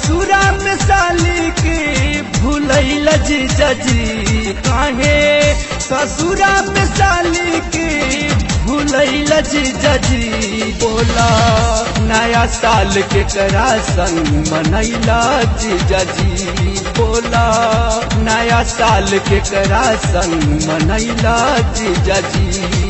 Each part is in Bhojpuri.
ससुरा में साली के भूलैल जीजा जी काहे ससुरा में साली के भूलैल जीजा जी बोला नया साल के करा संग मनैला जीजा जी बोला नया साल के करा संग मनैला जीजा जी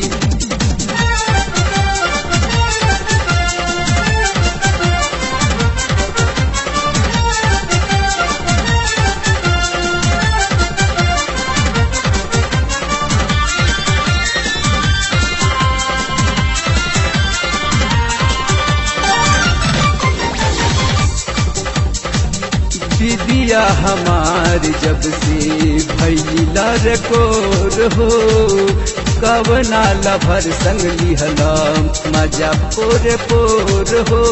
दीदिया हमार जब से भैला रकोर हो कवना लभर संग लिहला मजा पोर पोर हो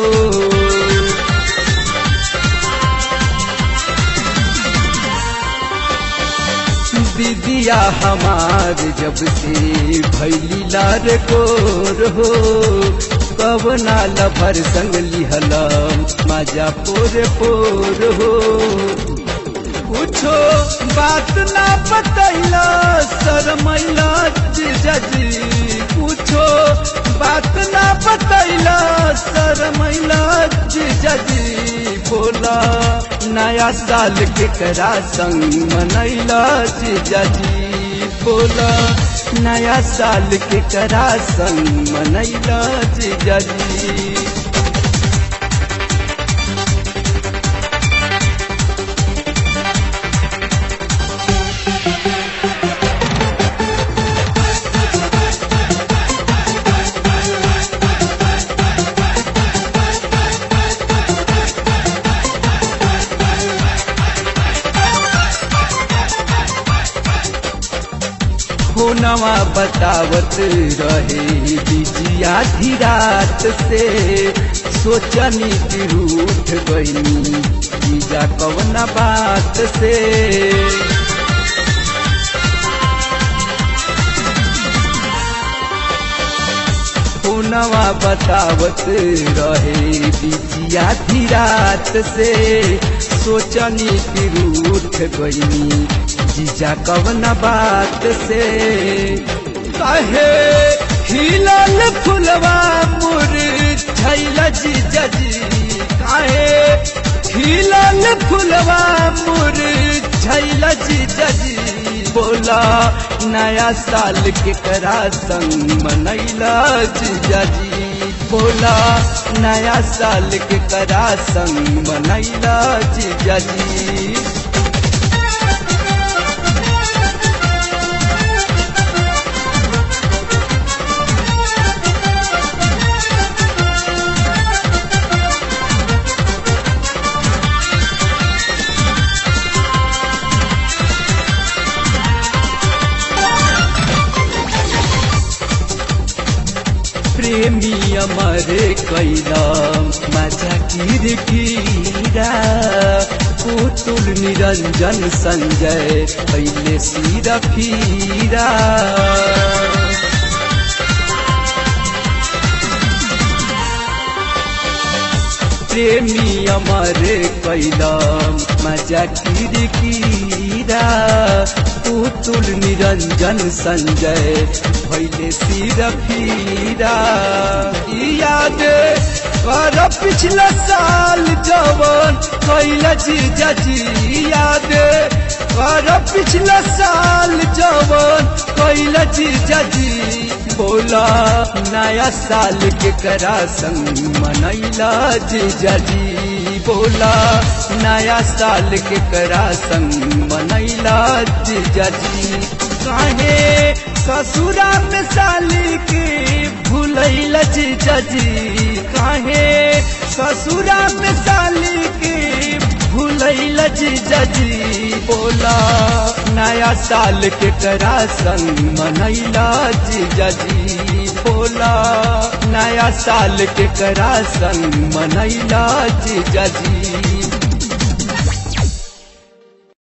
दीदिया हमार जब से भैला रकोर हो कवना लभर संग लिहला मजा पोर पोर हो कुछो बात ना बतैला शरमैला जीजा जी कुछो बात ना बतैला शरमैला जीजा जी बोला नया साल के करा संग मनैला जीजा जी बोला नया साल के करा संग मनैला जीजा जी नवा बतावत रहे बिजिया धीरात से सोचनी कि रूठ गईनी जीजा कवना बात से नवा बतावत रहे बिजिया धीरात से सोचनी कि रूठ गईनी जीजा कवन बात से कहे हिलल फुलवा मुर छैल जीजा जी काहे हिलल फुलवा मुर छैल जीजा जी बोला नया साल के करा संग मनैला जीजा जी बोला नया साल के करा संग मनैला जीजा जी प्रेमी अमर कैला मजा किर कीरा पुतुल निरंजन संजय पहले सिर फीरा प्रेमी अमर कैला मजा किर कीरा पुतुल निरंजन संजय भैले सिर फीरा याद कर पिछला साल जवन कैल जीजा जी याद कर पिछला साल जवन कैल जीजा जी बोला नया साल के करा संग मनैला जीजा जी बोला नया साल के करा संग मनैला जीजा जी काहे ससुरा में साली के भूलैल जीजा जी काहे ससुरा में साली के भूलैल जीजा जी बोला नया साल के करा संग मनैला जीजा जी बोला नया साल के करा संग मनैला जीजा जी